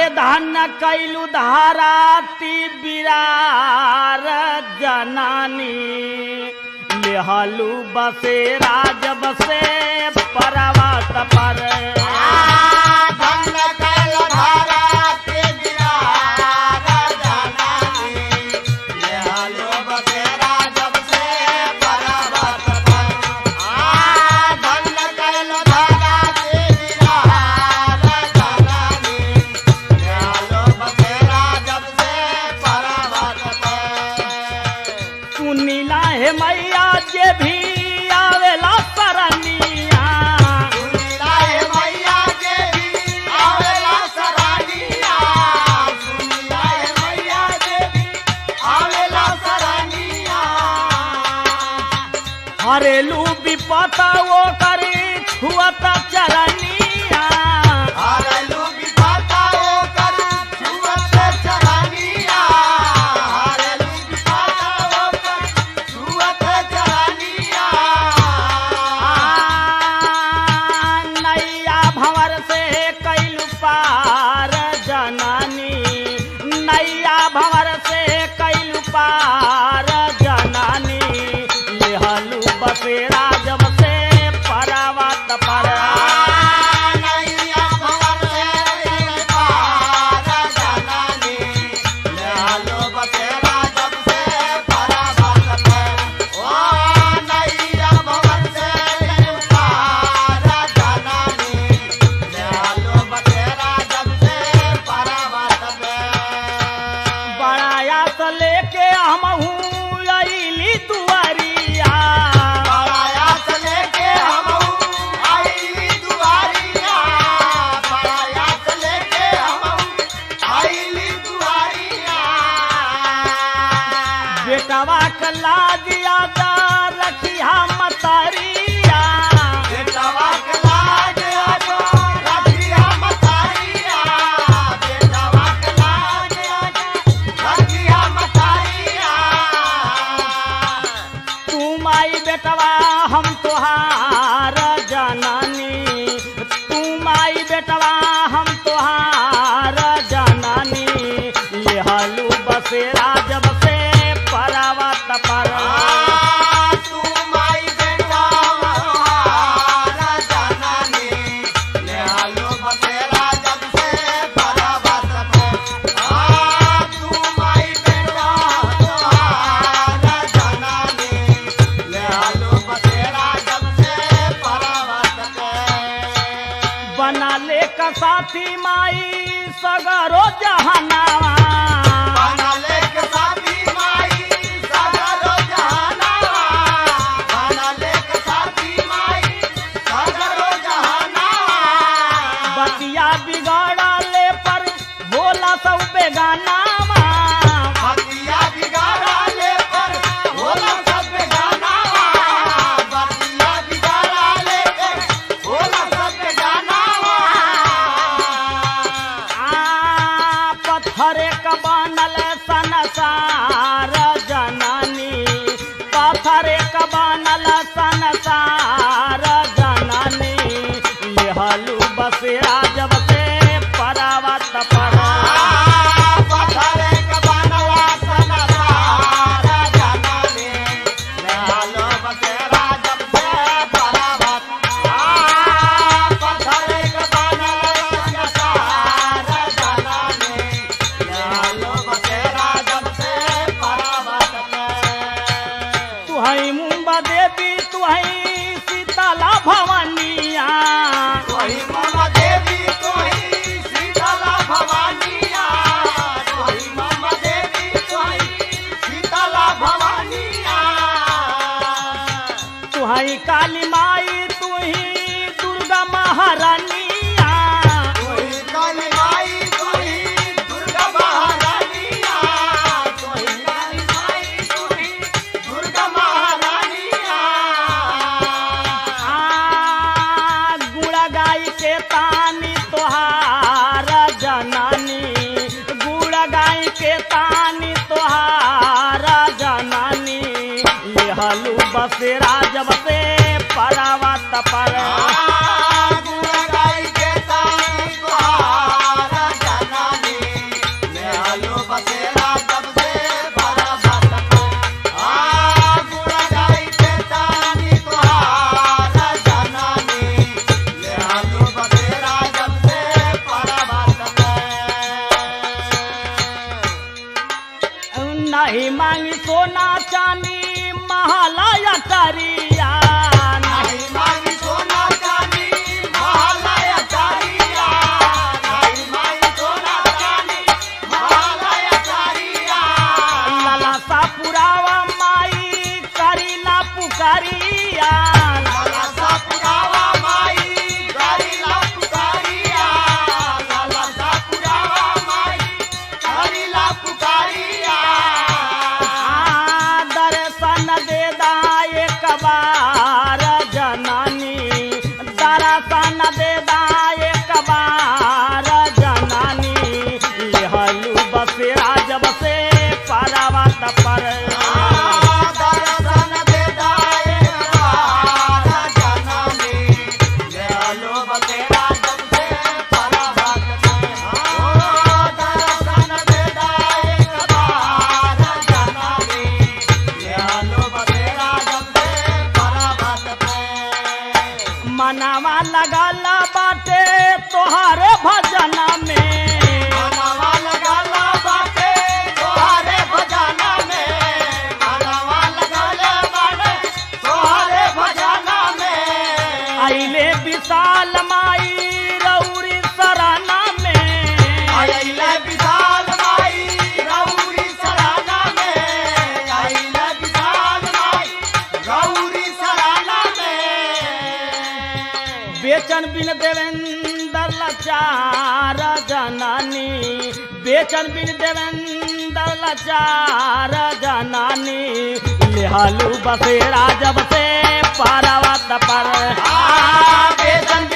धन्य कैलू धाराती बिरार जनानी लेहलू बसेरा जब से परवत पर सुनीला हे मैया जे भी आवेला सरनिया हरेलू विपता वो करी छुअत चरनिया आ, नैया भंवर से कैलू पार जनानी नैया भंवर से कैलू पार जनानी लेहलू बसेरा जब से परवत पर बड़ाया से लेके हम अली दुआरिया बेटवा के लाजिया दा रखिया मतरिया तू माई बेटवा हम तोहार जनानी तू माई बेटवा हम तोहार जनानी लेहलू बसेरा जब से परवत पर बना ले का साथी माई सगरो जहनावा बतिया बिगाड़ा ले पर बोला सब बेगानावा आ पत्थरे क बनल संसार जननी पत्थरे क बनल संसार जननी लेहलू बसेरा जब से परवत पर तुहई मुंबा देवी तुहई सीताला भवानिया तुहई काली माई तुही दुर्गा महारानिया आ गुड़ा गाय के तानी तोहार जनानी गुड़ा गाय के तानी तोहार जनानी लेहलू बसेरा जब से परावत पर लगाला बाटे तोहारे भजना में मनवा लगाला बाटे तोहारे भजना में मनवा लगाला बाटे तोहारे भजना में आइले विशाल माई रौरी सराना में आइले विशाल माई गौरी सराना में आइले विशाल माई गौरी सराना में बेचन बिन देवेंद्र लाचार जनानी बेचन बिन देवेंद्र लाचार जनानी लेहालू बसेरा जब से पारावत पर आ बेदन